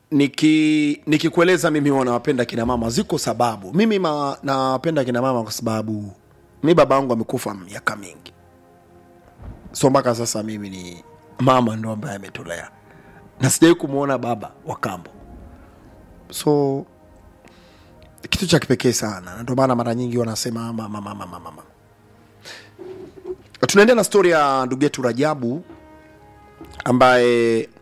niki nikikueleza mimi huwa nawapenda kina mama ziko sababu mimi ma, nawapenda kina mama kwa sababu mi baba yangu amekufa miaka mingi so mpaka sasa mimi ni mama ndo ambaye ametulea na sijawai kumwona baba wa kambo so kitu cha kipekee sana na ndio maana mara nyingi wanasema mama mama mama mama tunaendelea na stori ya ndugu yetu rajabu ambaye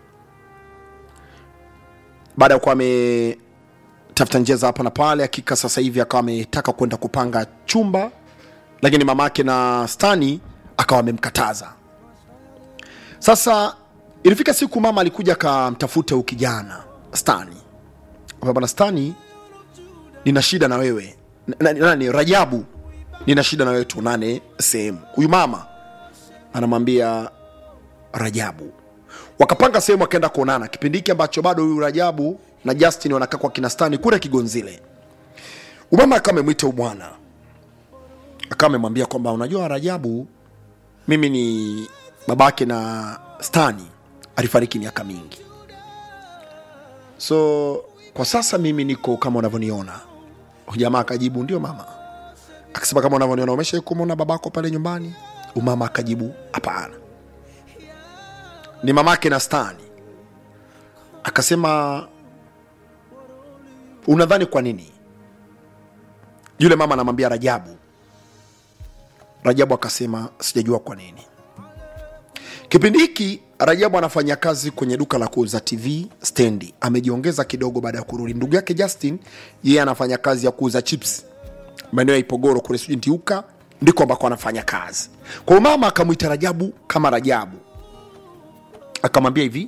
baada ya kuwa ametafuta njia za hapa na pale hakika sasa hivi akawa ametaka kwenda kupanga chumba lakini mamake na stani akawa amemkataza sasa ilifika siku mama alikuja akamtafuta huyu kijana stani Akamwambia, bwana stani nina shida na wewe N- nani rajabu nina shida na wewe tuonane sehemu huyu mama anamwambia rajabu wakapanga sehemu akaenda kuonana kipindi hiki ambacho bado huyu rajabu na justin wanakaa kwa kinastani kule kigonzile umama akawa amemwita huyu bwana akawa amemwambia kwamba unajua rajabu mimi ni babake na stani alifariki miaka mingi so kwa sasa mimi niko kama unavyoniona Huyu jamaa akajibu ndio mama akasema kama unavyoniona umesha kumwona babako pale nyumbani umama akajibu hapana ni mamake na stani akasema unadhani kwa nini yule mama anamwambia rajabu rajabu akasema sijajua kwa nini kipindi hiki rajabu anafanya kazi kwenye duka la kuuza tv stendi amejiongeza kidogo baada ya kurudi ndugu yake justin yeye anafanya kazi ya kuuza chips maeneo ya ipogoro kule sijui ntiuka ndiko ambako anafanya kazi kwa hiyo mama akamwita rajabu kama rajabu akamwambia hivi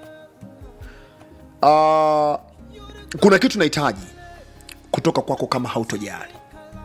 uh, kuna kitu nahitaji kutoka kwako kama hautojali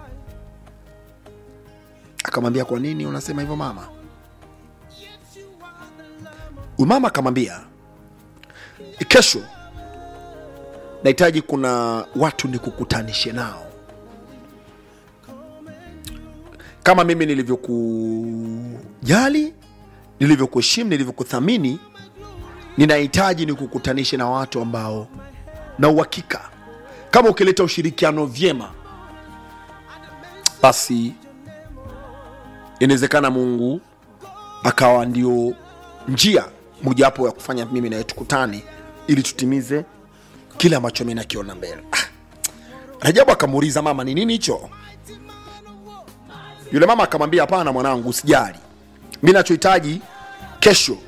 akamwambia kwa nini unasema hivyo mama huyu mama akamwambia kesho nahitaji kuna watu nikukutanishe nao kama mimi nilivyokujali nilivyokuheshimu nilivyokuthamini ninahitaji nikukutanishe na watu ambao na uhakika kama ukileta ushirikiano vyema basi inawezekana mungu akawa ndio njia mojawapo ya kufanya mimi nawe tukutane ili tutimize kile ambacho mi nakiona mbele ah. rajabu akamuuliza mama ni nini hicho yule mama akamwambia hapana mwanangu usijali mi nachohitaji kesho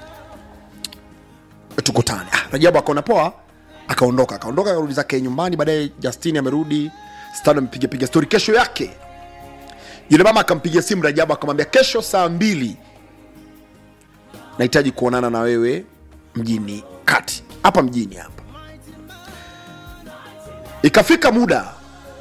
tukutane ah, rajabu akaona poa akaondoka akaondoka akarudi zake nyumbani baadaye justini amerudi stan amepigapiga stori kesho yake yule mama akampigia simu rajabu akamwambia kesho saa mbili nahitaji kuonana na wewe mjini kati hapa mjini hapa ikafika muda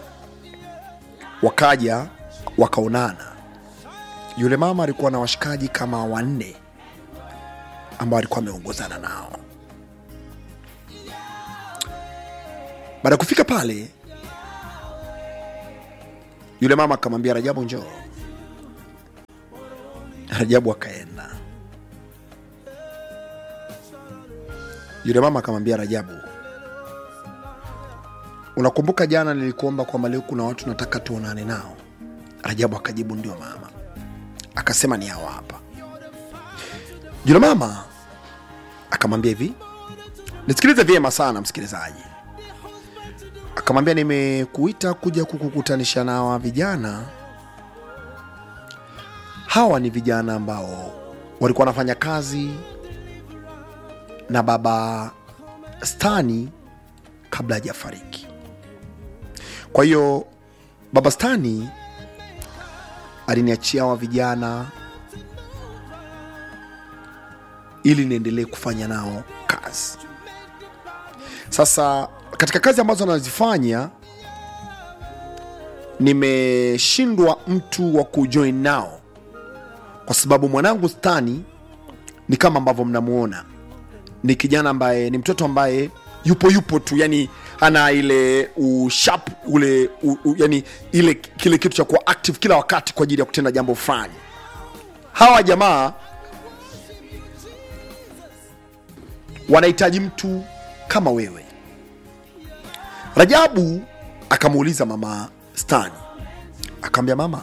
wakaja wakaonana yule mama alikuwa na washikaji kama wanne ambao alikuwa ameongozana nao baada ya kufika pale yule mama akamwambia rajabu njoo rajabu akaenda yule mama akamwambia rajabu unakumbuka jana nilikuomba kwamba leo kuna watu nataka tuonane nao rajabu akajibu ndio mama akasema ni hawa hapa yule mama akamwambia hivi nisikilize vyema sana msikilizaji akamwambia nimekuita kuja kukukutanisha na hawa vijana hawa ni vijana ambao walikuwa wanafanya kazi na baba stani kabla hajafariki kwa hiyo baba stani aliniachia hawa vijana ili niendelee kufanya nao kazi sasa katika kazi ambazo anazifanya nimeshindwa mtu wa kujoin nao kwa sababu mwanangu stani ni kama ambavyo mnamuona ni kijana ambaye ni mtoto ambaye yupo yupo tu yani ana ile ushap ule u, u, yani ile kile kitu cha kuwa active kila wakati kwa ajili ya kutenda jambo fulani hawa jamaa wanahitaji mtu kama wewe rajabu akamuuliza mama stani akaambia mama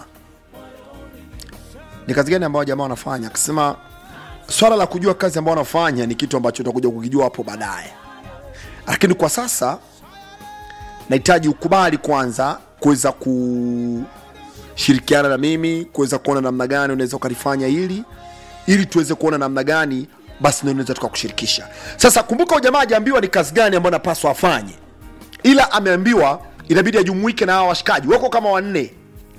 ni kazi gani ambayo jamaa wanafanya akasema swala la kujua kazi ambayo wanafanya ni kitu ambacho utakuja kukijua hapo baadaye lakini kwa sasa nahitaji ukubali kwanza kuweza kushirikiana na mimi kuweza kuona namna gani unaweza ukalifanya hili ili tuweze kuona namna gani basi ndio unaweza tukakushirikisha sasa kumbuka huyu jamaa ajaambiwa ni kazi gani ambayo napaswa afanye ila ameambiwa inabidi ajumuike na hawa washikaji wako kama wanne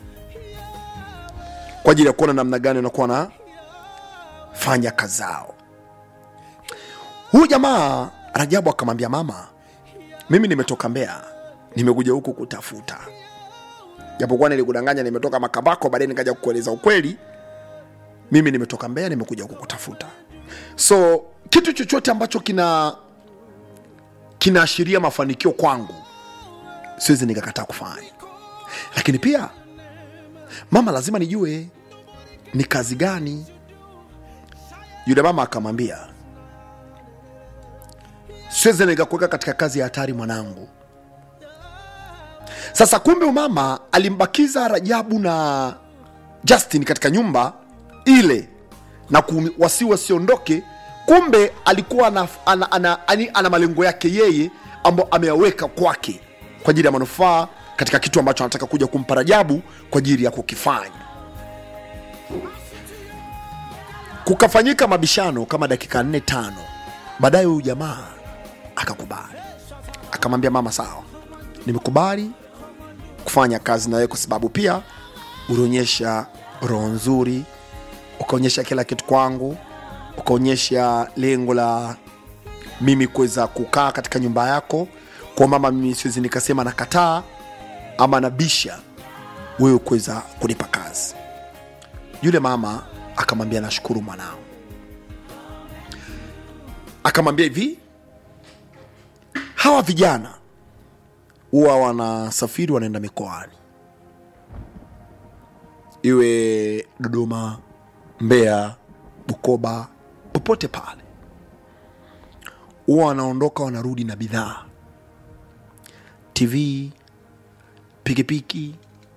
kwa ajili ya kuona namna gani wanakuwa na fanya kazi zao huyu jamaa rajabu akamwambia mama mimi nimetoka mbea nimekuja huku kutafuta japokuwa nilikudanganya nimetoka makambako baadaye nikaja kukueleza ukweli mimi nimetoka mbea nimekuja huku kutafuta so kitu chochote ambacho kina kinaashiria mafanikio kwangu siwezi nikakataa kufanya lakini pia mama lazima nijue ni kazi gani yule mama akamwambia siwezi nikakuweka katika kazi ya hatari mwanangu sasa kumbe umama alimbakiza rajabu na justin katika nyumba ile na ku- wasi wasiondoke kumbe alikuwa ana, ana, ana, ana, ana malengo yake yeye ambayo ameyaweka kwake kwa ajili ya manufaa katika kitu ambacho anataka kuja kumpa rajabu kwa ajili ya kukifanya kukafanyika mabishano kama dakika nne tano baadaye huyu jamaa akakubali akamwambia mama sawa nimekubali kufanya kazi na wewe kwa sababu pia ulionyesha roho nzuri ukaonyesha kila kitu kwangu ukaonyesha lengo la mimi kuweza kukaa katika nyumba yako kwa mama mimi siwezi nikasema nakataa ama nabisha wewe kuweza kunipa kazi yule mama akamwambia nashukuru mwanao akamwambia hivi hawa vijana huwa wanasafiri wanaenda mikoani iwe dodoma mbeya bukoba popote pale huwa wanaondoka wanarudi na bidhaa tv pikipiki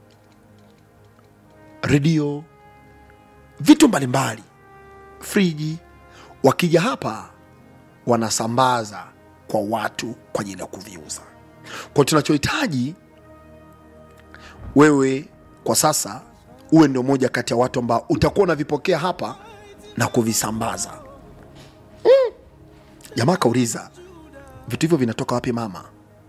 redio vitu mbalimbali friji wakija hapa wanasambaza kwa watu kwa ajili ya kuviuza kwa tunachohitaji wewe kwa sasa uwe ndio moja kati ya watu ambao utakuwa unavipokea hapa na kuvisambaza mm. jamaa akauliza vitu hivyo vinatoka wapi mama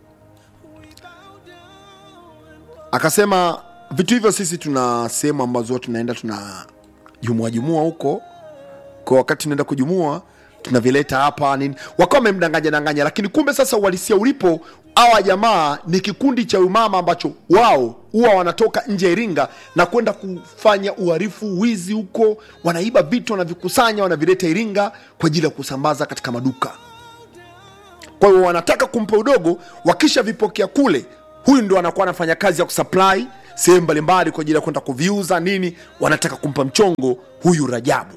akasema vitu hivyo sisi tuna sehemu ambazo tunaenda tuna jumua jumua huko kwa wakati tunaenda kujumua tunavileta hapa nini wakawa wamemdanganya danganya lakini kumbe sasa uhalisia ulipo hawa jamaa ni kikundi cha umama ambacho wao huwa wanatoka nje ya iringa na kwenda kufanya uharifu wizi huko wanaiba vitu wanavikusanya wanavileta iringa kwa ajili ya kusambaza katika maduka kwa hiyo wanataka kumpa udogo wakishavipokea kule huyu ndo anakuwa anafanya kazi ya kusupply sehemu mbalimbali kwa ajili ya kwenda kuviuza nini wanataka kumpa mchongo huyu rajabu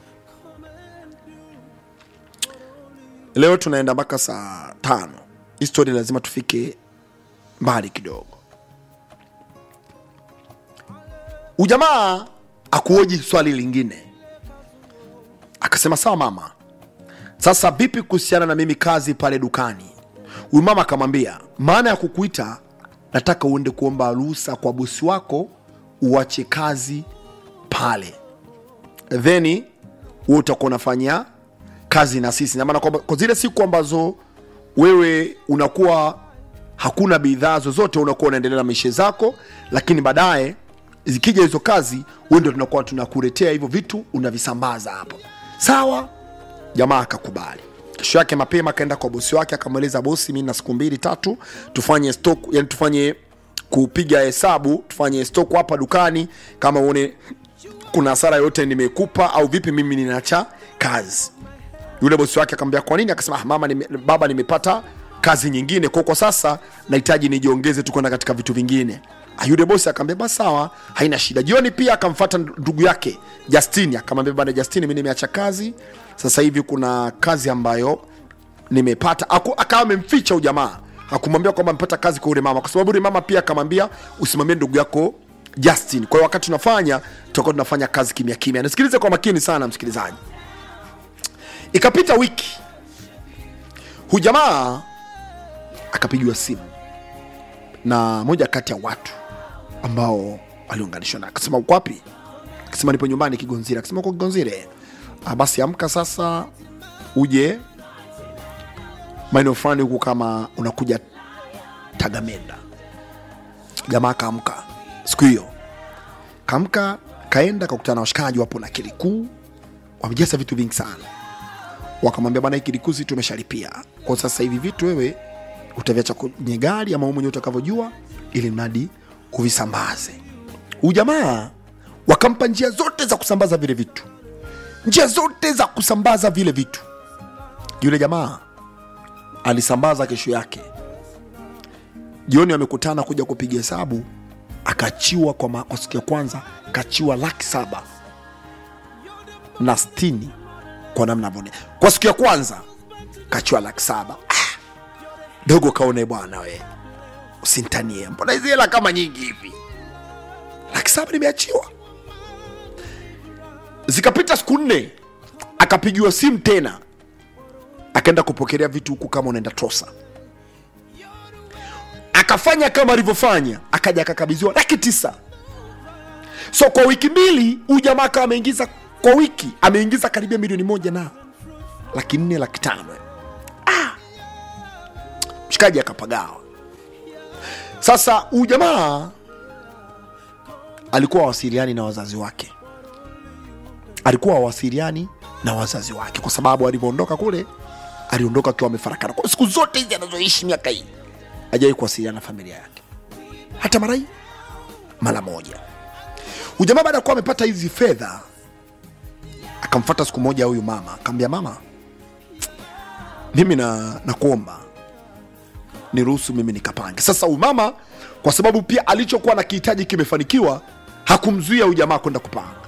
leo tunaenda mpaka saa tano histori lazima tufike mbali kidogo ujamaa akuoji swali lingine akasema sawa mama sasa vipi kuhusiana na mimi kazi pale dukani huyu mama akamwambia maana ya kukuita nataka uende kuomba ruhusa kwa bosi wako uache kazi pale theni wewe utakuwa unafanya kazi na sisi namaana kwamba kwa zile siku ambazo wewe unakuwa hakuna bidhaa zozote unakuwa unaendelea na maisha zako lakini baadaye zikija hizo kazi wewe ndio tunakuwa tunakuletea hivyo vitu unavisambaza hapo sawa jamaa akakubali kesho yake mapema akaenda kwa bosi wake akamweleza bosi mi na siku mbili tatu tufanye stock yani tufanye kupiga hesabu tufanye stock hapa dukani kama uone kuna hasara yote nimekupa au vipi mimi ninacha kazi yule bosi wake akamwambia kwa nini akasema ah, mama nime, baba nimepata kazi nyingine kwa kwa sasa nahitaji nijiongeze tu kwenda katika vitu vingine Ah, yule bosi akamwambia basi sawa haina shida jioni pia akamfata ndugu yake Justin akamwambia bana Justin mimi nimeacha kazi sasa hivi kuna kazi ambayo nimepata aku- akawa amemficha ujamaa hakumwambia kwamba amepata kazi kwa ule mama kwa sababu ule mama pia akamwambia usimwambie ndugu yako justin kwa hiyo wakati tunafanya tutakuwa tunafanya kazi kimya kimya nisikilize kwa makini sana msikilizaji ikapita wiki hujamaa akapigiwa simu na moja kati ya watu ambao aliunganishwa na akasema uko wapi akasema nipo nyumbani kigonzire akasema uko kigonzire ah, basi amka sasa uje maeneo fulani huku kama unakuja tagamenda jamaa akaamka siku hiyo kaamka kaenda kakutana na washikaji wapo na kilikuu wamejaza vitu vingi sana wakamwambia bana hii kilikuu si tumeshalipia kwa sasa hivi vitu wewe utaviacha kwenye gari ama wewe mwenyewe utakavyojua ili mradi uvisambaze huyu jamaa wakampa njia zote za kusambaza vile vitu njia zote za kusambaza vile vitu yule jamaa alisambaza kesho yake jioni wamekutana kuja kupiga hesabu akachiwa kwa, ma- kwa siku ya kwanza kachiwa laki saba na stini kwa namna vone kwa siku ya kwanza kachiwa laki saba ah, dogo kaone bwana we usintanie mbona hizi hela kama nyingi hivi laki saba nimeachiwa zikapita siku nne akapigiwa simu tena akaenda kupokelea vitu huku kama unaenda trosa akafanya kama alivyofanya akaja akakabidhiwa laki tisa so kwa wiki mbili huyu jamaa akawa ameingiza kwa wiki ameingiza karibia milioni moja na laki nne laki tano ah! mshikaji akapagawa sasa huyu jamaa alikuwa wasiliani na wazazi wake alikuwa wasiliani na wazazi wake kwa sababu alivyoondoka kule aliondoka akiwa amefarakana kwa siku zote hizi anazoishi miaka hii hajawahi kuwasiliana na familia yake hata mara hii mara moja ujamaa baada ya kuwa amepata hizi fedha akamfata siku moja huyu mama akamwambia mama mimi na nakuomba niruhusu mimi nikapange sasa huyu mama kwa sababu pia alichokuwa na kihitaji kimefanikiwa hakumzuia huyu jamaa kwenda kupanga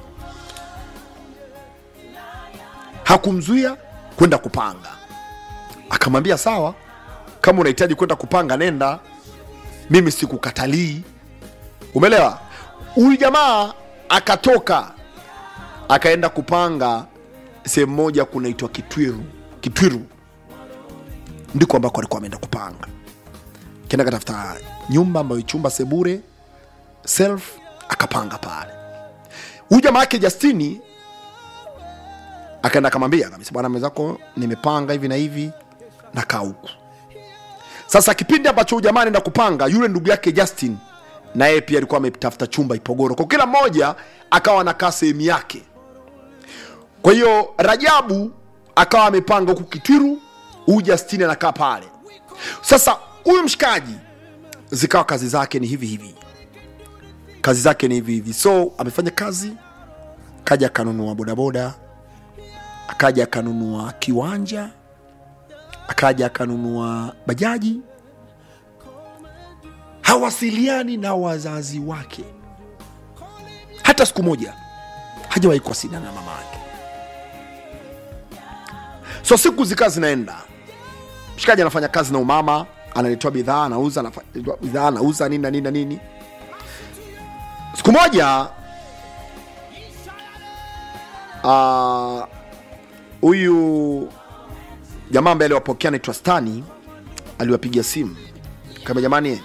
hakumzuia kwenda kupanga akamwambia sawa kama unahitaji kwenda kupanga nenda mimi sikukatalii umeelewa huyu jamaa akatoka akaenda kupanga sehemu moja kunaitwa kitwiru kitwiru ndiko ambako alikuwa ameenda kupanga kenda katafuta nyumba ambayo chumba sebure self akapanga pale huyu jamaa yake justini akaenda akamwambia kabisa bwana mwenzako nimepanga hivi na hivi nakaa huku sasa kipindi ambacho ujamaa anaenda kupanga yule ndugu yake justin na yeye pia alikuwa ametafuta chumba ipogoro kwa kila mmoja akawa anakaa sehemu yake kwa hiyo rajabu akawa amepanga huku kitwiru huyu justini anakaa pale sasa huyu mshikaji zikawa kazi zake ni hivi hivi kazi zake ni hivi hivi so amefanya kazi kaja akanunua bodaboda akaja akanunua kiwanja akaja akanunua bajaji hawasiliani na wazazi wake hata siku moja hajawahi kuwasiliana na mama yake so siku zikaa zinaenda mshikaji anafanya kazi na umama analetewa bidhaa anauza anafanya bidhaa anauza nini na nini na nini siku moja ah, huyu jamaa ambaye aliwapokea anaitwa stani aliwapigia simu kama jamani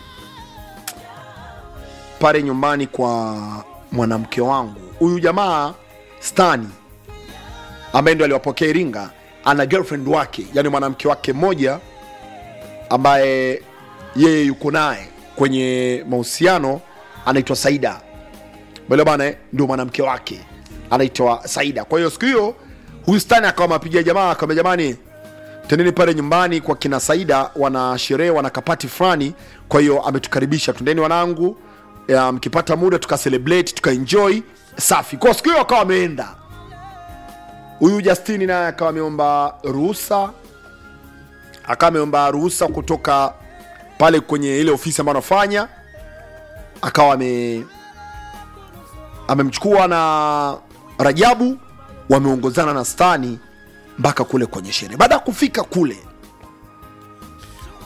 pale nyumbani kwa mwanamke wangu huyu jamaa stani ambaye ndo aliwapokea iringa ana girlfriend wake yani mwanamke wake mmoja ambaye yeye yuko naye kwenye mahusiano anaitwa saida bale bana eh, ndio mwanamke wake anaitwa saida kwa hiyo siku hiyo huyu stani akawa mapigia jamaa akamwambia jamani tendeni pale nyumbani kwa kina saida wana sherehe wana kapati fulani kwa hiyo ametukaribisha twendeni wanangu ya, mkipata muda tuka celebrate tuka enjoy safi kwa siku hiyo akawa ameenda huyu justini naye akawa ameomba ruhusa akawa ameomba ruhusa kutoka pale kwenye ile ofisi ambayo anafanya akawa ame amemchukua na rajabu wameongozana na stani mpaka kule kwenye sherehe baada ya kufika kule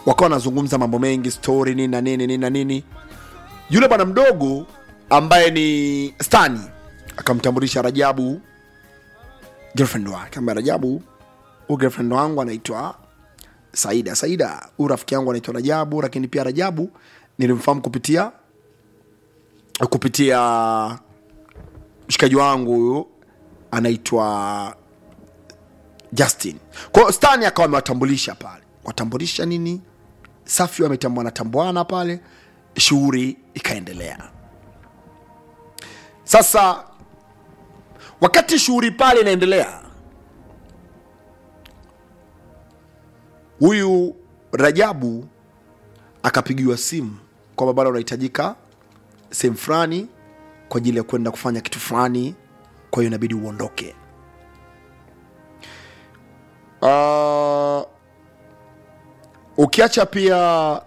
wakawa wanazungumza mambo mengi story nini na nini nini na nini yule bwana mdogo ambaye ni stani akamtambulisha rajabu girlfriend wake ambaye rajabu huyu girlfriend wangu anaitwa saida saida huyu rafiki yangu anaitwa rajabu lakini pia rajabu nilimfahamu kupitia kupitia mshikaji wangu huyu anaitwa justin kwa hiyo stani akawa amewatambulisha pale watambulisha nini safi wametambua wanatambuana pale shughuli ikaendelea sasa wakati shughuli pale inaendelea huyu rajabu akapigiwa simu kwamba bado unahitajika sehemu fulani kwa ajili ya kwenda kufanya kitu fulani kwa hiyo inabidi uondoke uh, ukiacha pia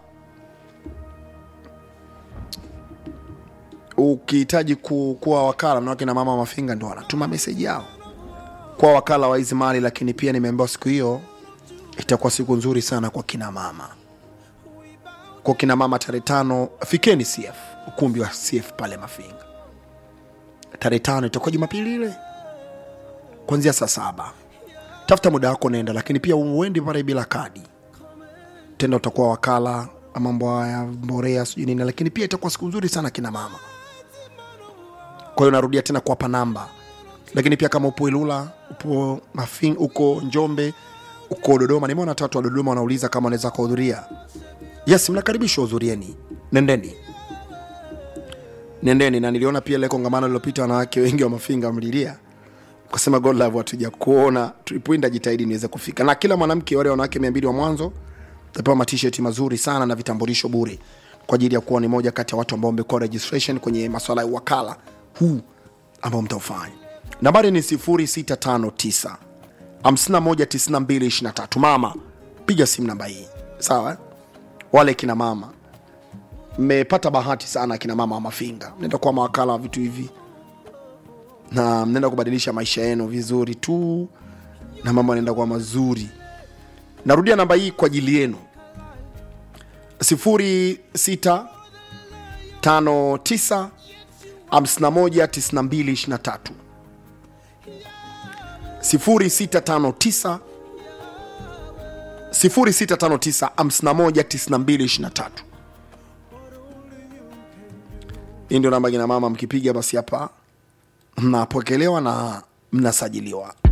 ukihitaji ku, kuwa wakala na wakina mama mafinga ndo wanatuma meseji yao kuwa wakala wa hizi mali lakini pia nimeambiwa siku hiyo itakuwa siku nzuri sana kwa kina mama kwa kina mama tarehe tano fikeni cf ukumbi wa cf pale mafinga tarehe tano itakuwa jumapili ile kuanzia saa saba tafuta muda wako nenda lakini pia uendi pale bila kadi tenda utakuwa wakala wa mambo haya mborea sijui nini lakini pia itakuwa siku nzuri sana kina mama kwa hiyo narudia tena kuwapa namba lakini pia kama upo ilula upo mafing uko njombe uko dodoma nimeona watu wa dodoma wanauliza kama wanaweza kuhudhuria yes mnakaribishwa hudhurieni nendeni nendeni na niliona pia ile kongamano lilopita wanawake wengi wa mafinga mlilia kusema god love hatuja kuona tulipoenda jitahidi niweze kufika na kila mwanamke wale wanawake mia mbili wa mwanzo tapewa matisheti mazuri sana na vitambulisho bure kwa ajili ya kuwa ni moja kati ya watu ambao wamekuwa registration kwenye maswala ya wakala huu ambao mtaufanya nambari ni 0659 519223 mama piga simu namba hii sawa eh? wale kina mama mmepata bahati sana kina mama wa mafinga mnaenda kuwa mawakala wa vitu hivi na mnaenda kubadilisha maisha yenu vizuri tu na mambo yanaenda kuwa mazuri narudia namba hii kwa ajili yenu 0659 519223 0659 0659 519223 hii ndio namba kina mama mkipiga basi hapa mnapokelewa na mnasajiliwa